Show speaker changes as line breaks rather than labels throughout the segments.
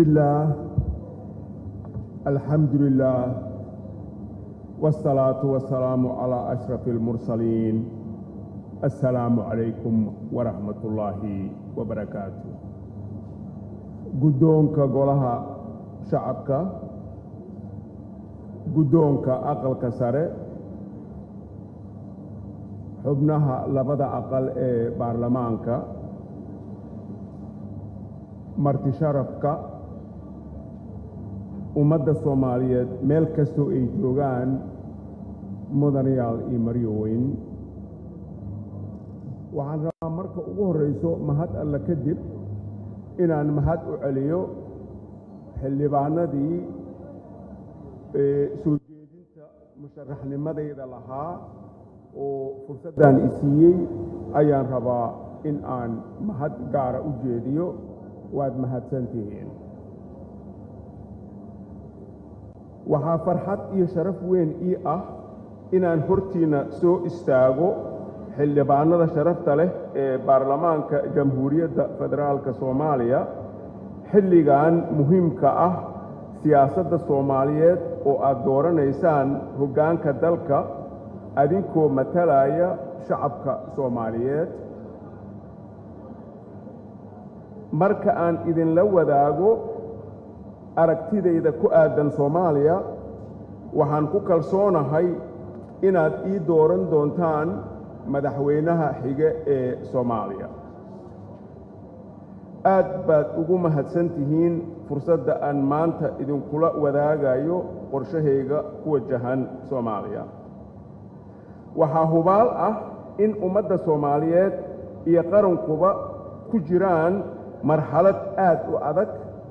الله الحمد لله والصلاة والسلام على أشرف المرسلين السلام عليكم ورحمة الله وبركاته قدونك قولها شعبك قدونك أقلك سره xubnaha labada aqal ee baarlamaanka marti sharafka ummadda soomaaliyeed meel kastoo ay joogaan mudanayaal iyo maryoweyn waxaan rabaa marka ugu horrayso mahad alle kadib inaan mahad u celiyo xildhibaanadii soo jeedinta musharaxnimadayda lahaa oo fursaddan i siiyey ayaan rabaa in aan mahad gaara u jeediyo waad mahadsan tihiin waxaa farxad iyo sharaf weyn ii ah inaan hortiinna soo istaago xildhibaanada sharafta leh ee baarlamaanka jamhuuriyadda federaalka soomaaliya xilligan muhiimka ah siyaasadda soomaaliyeed oo aad dooranaysaan hoggaanka dalka adinkoo matalaya shacabka soomaaliyeed marka aan idinla wadaago aragtidayda ku aadan soomaaliya waxaan ku kalsoonahay inaad ii dooran doontaan madaxweynaha xige ee soomaaliya aad baad ugu mahadsan tihiin fursadda aan maanta idinkula wadaagayo qorshahayga ku wajahan soomaaliya waxaa hubaal ah in ummadda soomaaliyeed iyo qarankuba ku jiraan marxalad aad u adag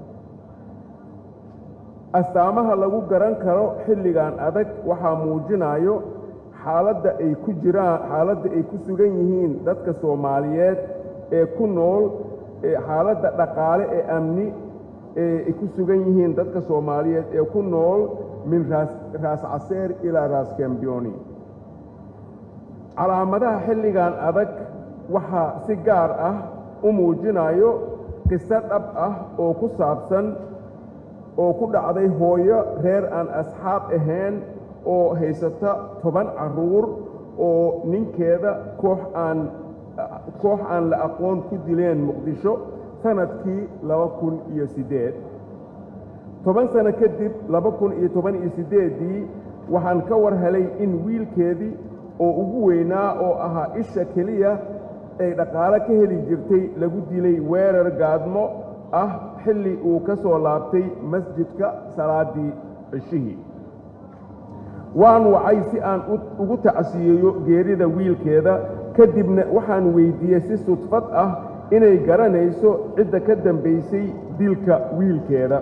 astaamaha lagu garan karo xilligan adag waxaa muujinayo xaaladda ay ku jiraan xaaladda ay ku sugan yihiin dadka soomaaliyeed ee ku nool xaaladda dhaqaale ee amni ee ay ku sugan yihiin dadka soomaaliyeed ee ku nool min raas raas caseer ilaa raas kambiyoni calaamadaha xilligan adag waxaa si gaar ah u muujinayo qiso dhab ah oo ku saabsan oo ku dhacday hooyo reer aan asxaab ahayn oo haysata toban carruur oo ninkeeda koox aan koox aan la aqoon ku dileen muqdisho sanadkii laba kun iyo siddeed toban sano kadib laba kun iyo toban iyo siddeeddii waxaan ka war helay in wiilkeedii oo ugu weynaa oo ahaa isha keliya ay dhaqaale ka heli jirtay lagu dilay weerar gaadmo ah xilli uu ka soo laabtay masjidka salaaddii cishihii waan wacay si aan ugu tacsiyeeyo geerida wiilkeeda kadibna waxaan weyddiiyey si sudfad ah inay garanayso cidda ka dambaysay dilka wiilkeeda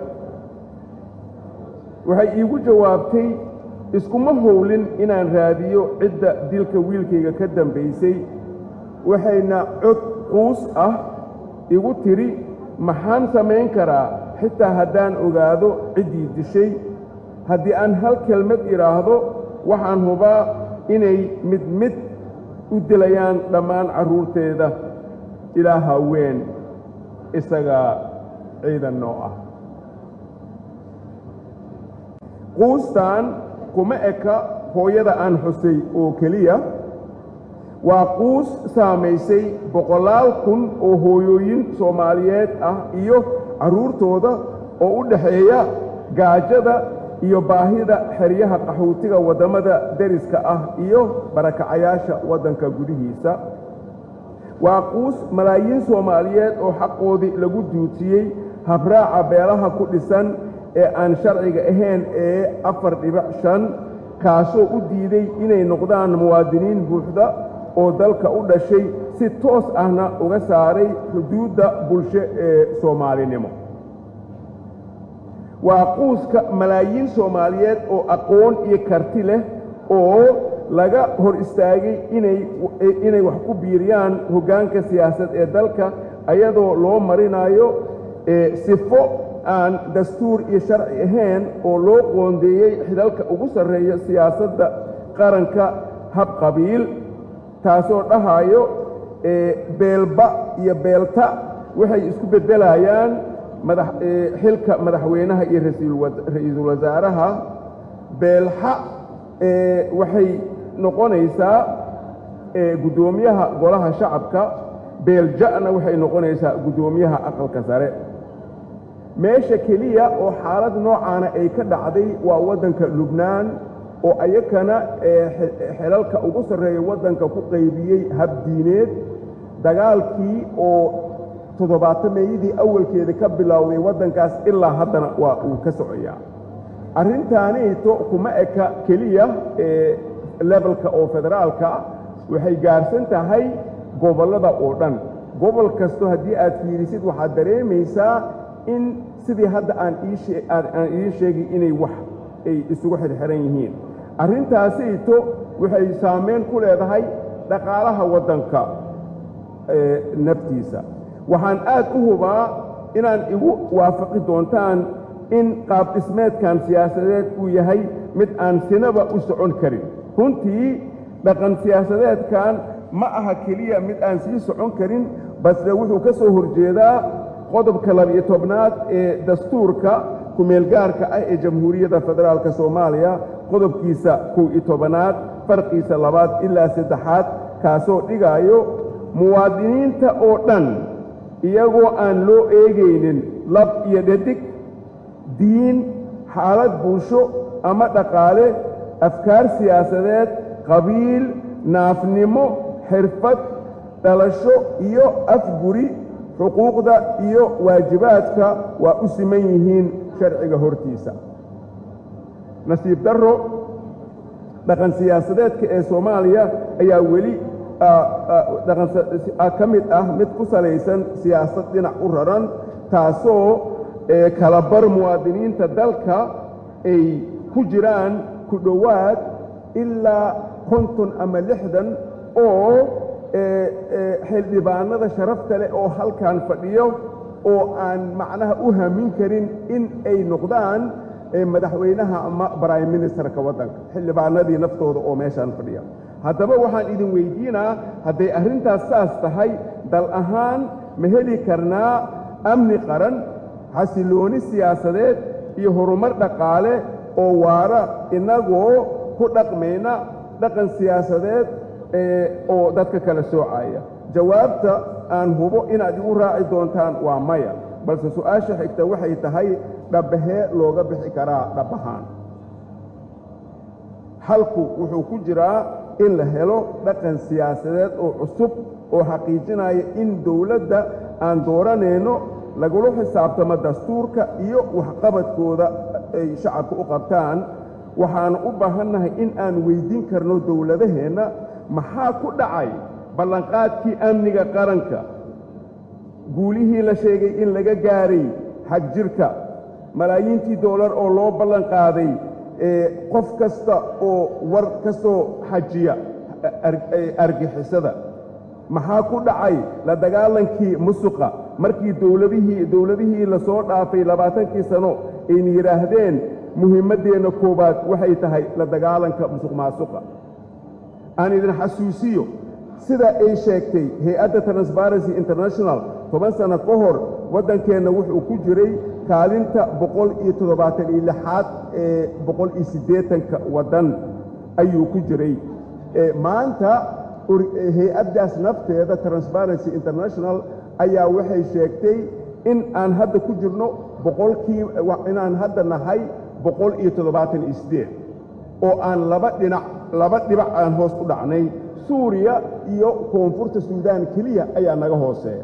waxay iigu jawaabtay iskuma howlin inaan raadiyo cidda dilka wiilkayga ka dambaysay waxayna cod quus ah igu tidhi maxaan samayn karaa xitaa haddaan ogaado ciddii dishay haddii aan hal kelmad idhaahdo waxaan hubaa inay mid mid u dilayaan dhammaan carruurteeda ilaa haween isagaa ciidan noo ah quustan kuma eka hooyada aan xusay oo keliya waa quus saamaysay boqolaal kun oo hooyooyin soomaaliyeed ah iyo carruurtooda oo u dhaxeeya gaajada iyo baahida xeryaha qaxootiga waddamada deriska ah iyo barakacayaasha waddanka gudihiisa waa quus malaayiin soomaaliyeed oo xaqoodii lagu duutiyey habraaca beelaha ku dhisan ee aan sharciga ahayn ee afar dhibic shan kaasoo u diiday inay noqdaan muwaadiniin buuxda oo dalka u dhashay si toos ahna uga saaray xuduudda bulsho ee soomaalinimo waa quuska malaayiin soomaaliyeed oo aqoon iyo karti leh oo laga hor istaagay inay wax ku biiriyaan hoggaanka siyaasad ee dalka ayadoo loo marinayo sifo aan dastuur iyo sharci ahayn oo loo qoondeeyey xidalka ugu sarreeya siyaasadda qaranka hab qabiil taasoo dhahayo beelba iyo beelta waxay isku beddelayaan xilka madaxweynaha iyo ra-iisul wasaaraha beelxa waxay noqonaysaa guddoomiyaha golaha shacabka beelja'na waxay noqonaysaa guddoomiyaha aqalka sare meesha keliya oo xaalad noocaana ay ka dhacday waa waddanka lubnaan oo ayakana xelalka ugu sarreeya waddanka ku qaybiyey habdiineed dagaalkii oo toddobaatameeyadii awalkeeda ka bilowday waddankaas ilaa haddana waa uu ka socoyaa arrintaanito kuma eka keliya lebalka oo federaalka waxay gaarsan tahay gobollada oo dhan gobol kasto haddii aad fiirisid waxaad dareemaysaa in sidii hadda aan aan idiin sheegay inay wax ay isugu xirxiran yihiin arrintaasito waxay saamayn ku leedahay dhaqaalaha waddanka naftiisa waxaan aad u hubaa inaan igu waafaqi doontaan in qaab dhismeedkan siyaasadeed uu yahay mid aan sinaba u socon karin runtii dhaqan siyaasadeedkan ma aha keliya mid aan sii socon karin balse wuxuu ka soo horjeedaa qodobka labiyo tobnaad ee dastuurka kumeelgaarka ah ee jamhuuriyadda federaalka soomaaliya qodobkiisa kow iyo tobanaad farqiisa labaad ilaa saddexaad kaasoo dhigaayo muwaadiniinta oo dhan iyagoo aan loo eegaynin lab iyo dhadig diin xaalad bulsho ama dhaqaale afkaar siyaasadeed qabiil naafnimo xirfad dhalasho iyo afguri xuquuqda iyo waajibaadka waa u siman yihiin sharciga hortiisa nasiib darro dhaqan siyaasadeedka ee soomaaliya ayaa weli ka mid ah mid ku salaysan siyaasad dhinac u raran taasoo kalabar muwaadiniinta dalka ay ku jiraan ku dhowaad ilaa konton ama lixdan oo xildhibaanada sharafta leh oo halkan fadhiyo oo aan macnaha u hamin karin in ay noqdaan madaxweynaha ama brime ministerka waddanka xildhibaanadii naftooda oo meeshaan fadhiya haddaba waxaan idin weydiinaa hadday arrintaas saas tahay dal ahaan ma heli karnaa amni qaran xasilooni siyaasadeed iyo horumar dhaqaale oo waara innagoo ku dhaqmayna dhaqan siyaasadeed oo dadka kala soocaya jawaabta aan hubo inaad igu raaci doontaan waa maya balse su'aasha xigta waxay tahay dhabbahee looga bixi karaa dhabbahaan halku wuxuu ku jiraa in la helo dhaqan siyaasadeed oo cusub oo xaqiijinaya in dowladda aan dooranayno lagula xisaabtamo dastuurka iyo waxqabadkooda ay shacabka u qabtaan waxaanu u baahannahay in aan weyddiin karno dowladaheenna maxaa ku dhacay ballanqaadkii amniga qaranka guulihii la sheegay in laga gaaray xag jirka malaayiintii doolar oo loo ballan qaaday qof kasta oo war ka soo xajiya argixisada maxaa ku dhacay la dagaalankii musuqa markii dowladihii dowladihii la soo dhaafay labaatankii sano ayna yidhaahdeen muhiimaddeenna koowaad waxay tahay la dagaalanka musuq maasuqa aan idin xasuusiyo sida ay sheegtay hay-adda transparency international toban sanno ka hor waddankeenna wuxuu ku jiray kaalinta boqol iyo toddobaatan iyo lixaad ee boqol iyo siddeetanka waddan ayuu ku jiray maanta hay-addaas nafteeda transparency international ayaa waxay sheegtay in aan hadda ku jirno boqolkii inaan hadda nahay boqol iyo toddobaatan iyo siddeed oo aan laba dhinac laba dhibac aan hoos u dhacnay suuriya iyo koonfurta suudaan keliya ayaa naga hooseeya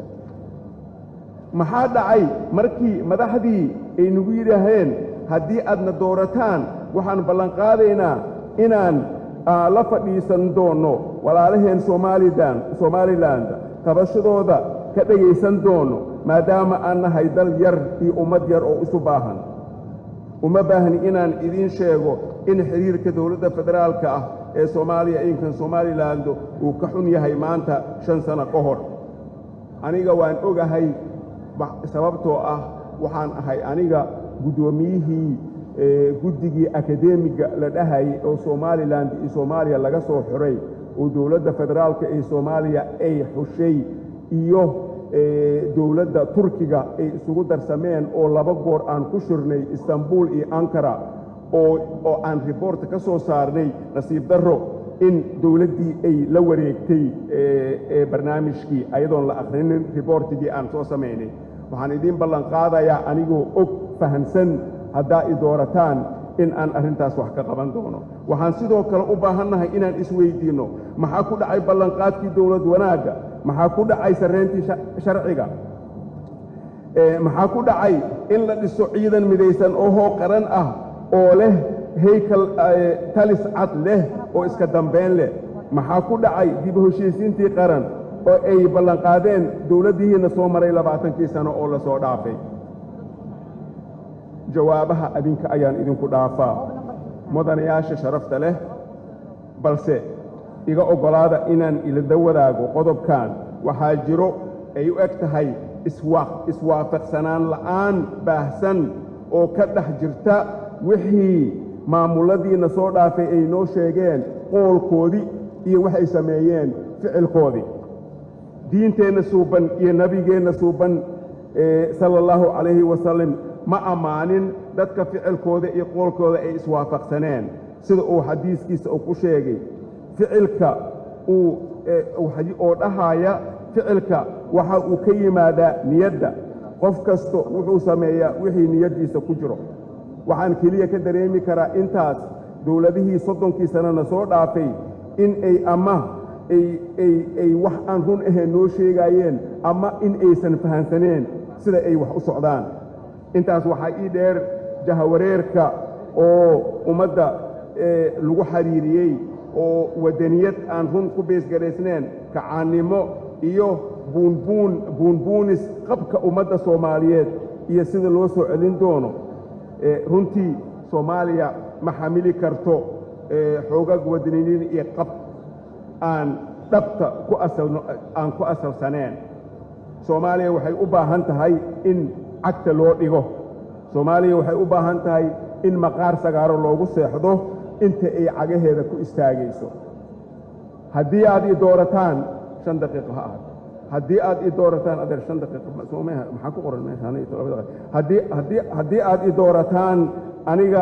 maxaa dhacay markii madaxdii ay nagu yidhaaheen haddii aadna doorataan waxaan ballanqaadaynaa inaan la fadhiisan doonno walaalaheen somalilan somaliland tabashadooda ka dhegaysan doonno maadaama aan nahay dal yar iyo ummad yar oo isu baahan uma baahni inaan idiin sheego in xidhiirka dowladda federaalka ah ee soomaaliya inkan somaliland uu ka xun yahay maanta shan sano ka hor aniga waan ogahay sababtoo ah waxaan ahay aniga guddoomiyihii guddigii akademiga la dhahayay oo somalilan iyo soomaaliya laga soo xiray oo dowladda federaalka ee soomaaliya ay xushay iyo dowladda turkiga ay isugu darsameen oo laba goor aan ku shirnay istanbul iyo ankara oo aan riboorta ka soo saarnay nasiib darro in dowladdii ay la wareegtay barnaamijkii ayadoon la akhrinin riboortigii aan soo samaynay waxaan idiin ballan qaadayaa anigoo og fahamsan haddaa i doorataan in aan arrintaas wax ka qaban doono waxaan sidoo kale u baahannahay inaan isweydiinno maxaa ku dhacay ballanqaadkii dowlad wanaagga maxaa ku dhacay sarrayntii sharciga maxaa ku dhacay in la dhiso ciidan midaysan oo hoo qaran ah oo leh haykal talis cad leh oo iska dambayn leh maxaa ku dhacay dib u heshiisiintii qaran oo ay ballanqaadeen dowladdihiinna soo maray labaatankii sano oo la soo dhaafay jawaabaha adinka ayaan idinku dhaafaa mudanayaasha sharafta leh balse iga oggolaada inaan ilada wadaago qodobkan waxaa jiro ay u eg tahay iswaafaqsanaan la'aan baahsan oo ka dhex jirta wixii maamuladiinna soo dhaafay ay noo sheegeen qoolkoodii iyo waxay sameeyeen ficilkoodii diinteenna suuban iyo nebigeenna suuban sala allahu calayhi wasalam ma ammaanin dadka ficilkooda iyo qoolkooda ay iswaafaqsaneen sida uu xadiiskiisa uu ku sheegay ficilka uu oo dhahaaya ficilka waxa uu ka yimaadaa niyadda qof kasto wuxuu sameeyaa wixii niyaddiisa ku jiro waxaan keliya ka dareemi karaa intaas dowladihii soddonkii sannana soo dhaafay in ay ama ay wax aan run ahayn noo sheegaayeen ama in aysan fahansaneen sida ay wax u socdaan intaas waxaa ii dheer jahawareerka oo ummadda lagu xiriiriyey oo waddaniyad aan run ku beesgaraysneen kacaannimo iyo buunbuun buunbuunis qabka ummadda soomaaliyeed iyo sida loo soo celin doono runtii soomaaliya ma xamili karto xoogag waddaniyad iyo qab aan dhabta ku asalno aan ku asalsaneen soomaaliya waxay u baahan tahay in cagta loo dhigo soomaaliya waxay u baahan tahay in maqaar sagaaro loogu seexdo inta ay cagaheeda ku istaagayso haddii aad ii doorataan shan daqiiqo ha ahad haddii aad ii doorataan adeer shan daqiiqo maxaa ku qoran meeshahaddii haddii haddii aad ii doorataan aniga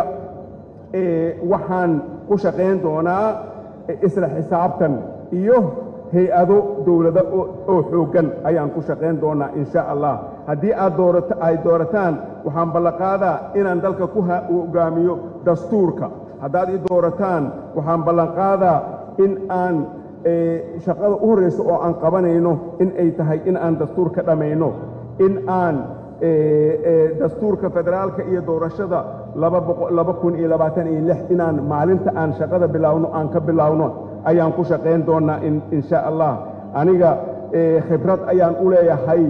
waxaan ku shaqayn doonaa isla xisaabtan iyo hay-ado dowlado oo xooggan ayaan ku shaqayn doonaa in sha allah haddii aad doorata ay doorataan waxaan ballanqaadaa inaan dalka ku hogaamiyo dastuurka haddaad ii doorataan waxaan ballanqaadaa in aan shaqada u horraysa oo aan qabanayno in ay tahay in aan dastuur ka dhammayno in aan dastuurka federaalka iyo doorashada laba kun iyo labaatan iyo lix inaan maalinta aan shaqada bilaawno aan ka bilaawno ayaan ku shaqayn doonnaa in sha allah aniga khibrad ayaan u leeyahay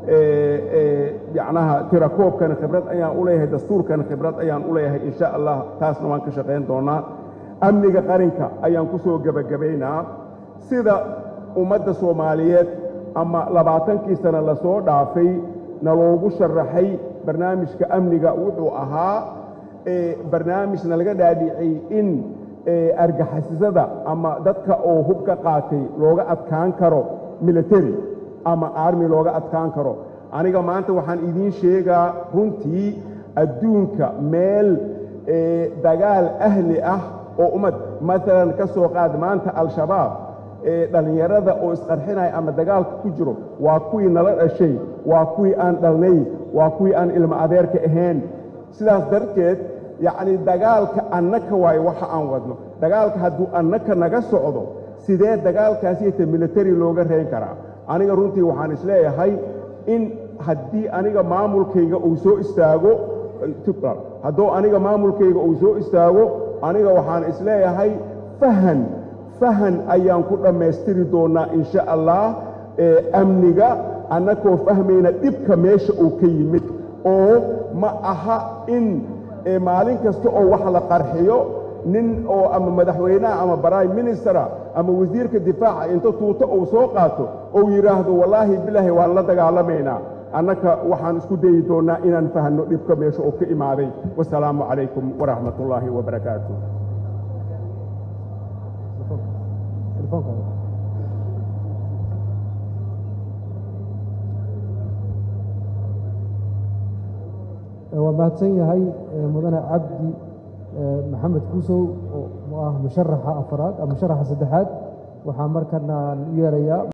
yacnaha tirakoobkana khibrad ayaan u leeyahay dastuurkana khibrad ayaan u leeyahay in sha allah taasna waan ka shaqayn doonnaa amniga qarinka ayaan ku soo gebagabaynaa sida ummadda soomaaliyeed ama labaatankii sano lasoo dhaafay na loogu sharaxay barnaamijka amniga wuxuu ahaa barnaamijna laga dhaadhicay in argixisada ama dadka oo hub ka qaatay looga adkaan karo military ama army looga adkaan karo aniga maanta waxaan idiin sheegaa runtii adduunka meel dagaal ahli ah oo ummad maalan ka soo qaad maanta al-shabaab dhallinyarada oo isqarxinaya ama dagaalka ku jiro waa kuwii nala dhashay waa kuwii aan dhalnay waa kuwii aan ilmo adeerka ahayn sidaas darteed yacni dagaalka annaka waayo waxa aan wadno dagaalka hadduu annaka naga socdo sidee dagaalkaasiyta military looga reyn karaa aniga runtii waxaan isleeyahay in haddii aniga maamulkayga uu soo istaago hadduu aniga maamulkayga uu soo istaago aniga waxaan isleeyahay fahan fahan ayaan ku dhammaystiri doonnaa in sha allah amniga annakoo fahmayna dhibka meesha uu ka yimid oo ma aha in maalin kasta oo wax la qarxiyo nin oo ama madaxweynaha ama prime ministera ama wasiirka difaaca inta tuuto uu soo qaato ou yidhaahdo wallaahi bilaahi waan la dagaalamaynaa annaka waxaan isku dayi doonnaa inaan fahanno dhibka meesha uu ka imaaday wasalaamu calaykum waraxmat ullaahi wabarakaatu
waa mahadsan yahay mudane cabdi maxamed kuusow oo ah musharaxa afaraad musharaxa saddexaad waxaa markana u yeerayaa